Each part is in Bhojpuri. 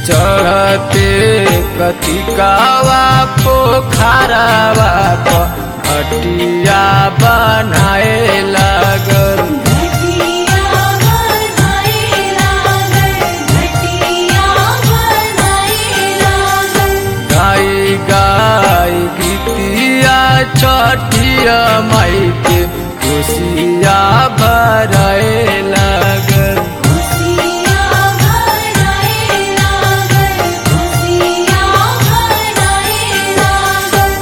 चढ़ते कतिकावा पोखरावा प घटिया बनाए लागल घटिया बनाए लागल घटिया बनाए लागल गाई गाई गीतिया छठिया माई के खुशिया भराए लागल खुशियाँ भराए लागल खुशियाँ भराए लागल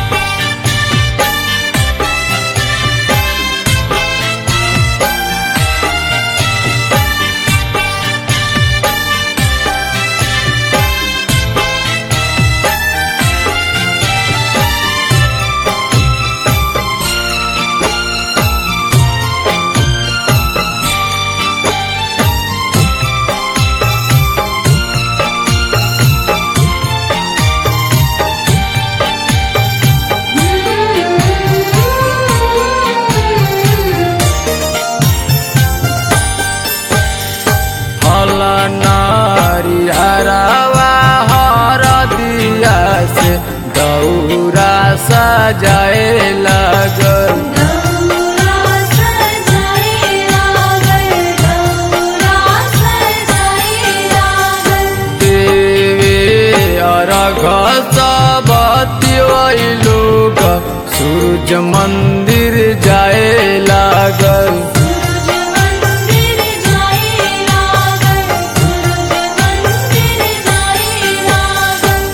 फल नारी हरावा हर दिया से दौरा सजाए लागल दौरा सजाए लागल दौरा सजाए लागल देवे अरघ सबती लोग सूरज मंदिर जाए लागल सूरज मंदिर जाए लागल सूरज मंदिर जाए लागल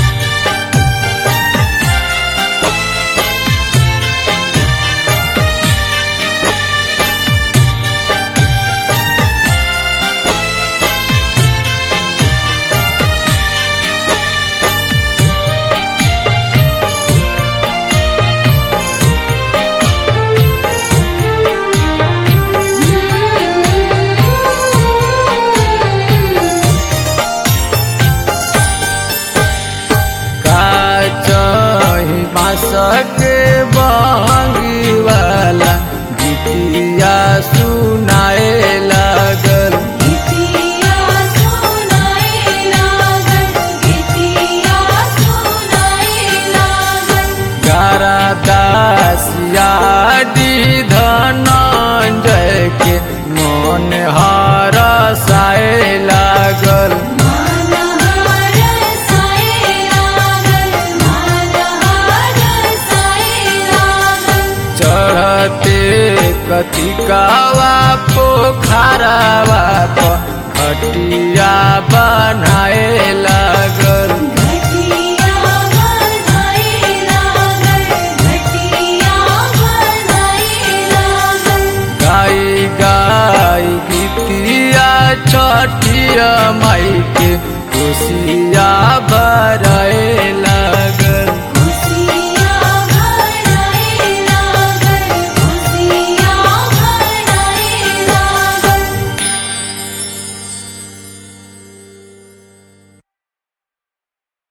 काचही बाँस के बहंगी वाला गीतिया सुनाए लागल गीतिया सुनाए लागल गीतिया सुनाए लागल गारा दासिया धनंजय के मन हरसाए लागल मनहर साए लागल मनहर साए लागल चढ़ते कतिकावा पोखरावा प घटिया बनाए लागल घटिया बनाए लागल घटिया बनाए लागल गाई गाई गीतिया छठिया माई के खुशिया